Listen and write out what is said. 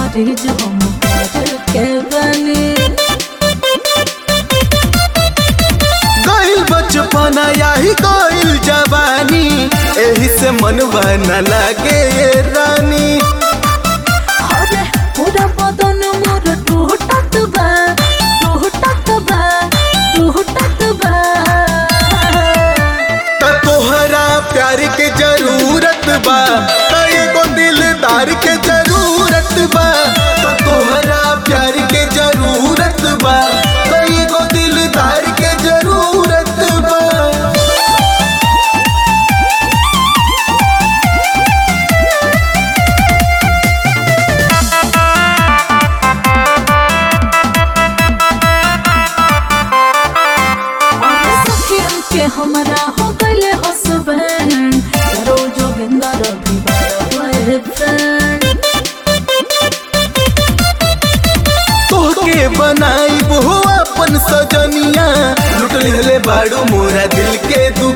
मरीज हम प्यार के बनी गइल बचपना याही गइल जवानी एही से मनवा न लागे ये रानी अरे पूरा बदन मोर टूटत बा टूटत बा टूटत बा त तोहरा प्यार के जरूरत बा त एगो दिलदार के जरूरत बा त तोहरा प्यार के जरूरत बा त एगो दिलदार के जरूरत बा अरे सखियन के हमरा हो गइले हसबैंड रोजो बिंदा रवि बॉयफ्रेंड तोहके बनाई हो अपन सजनिया लुट ले बाड़ू मोरा दिल के दू